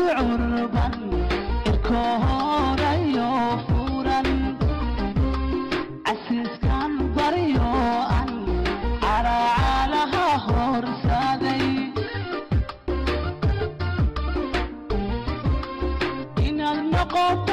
gudcurban ilkoorayo furan casiiskan baryo an caracaalaha horsaaday inaad noqoto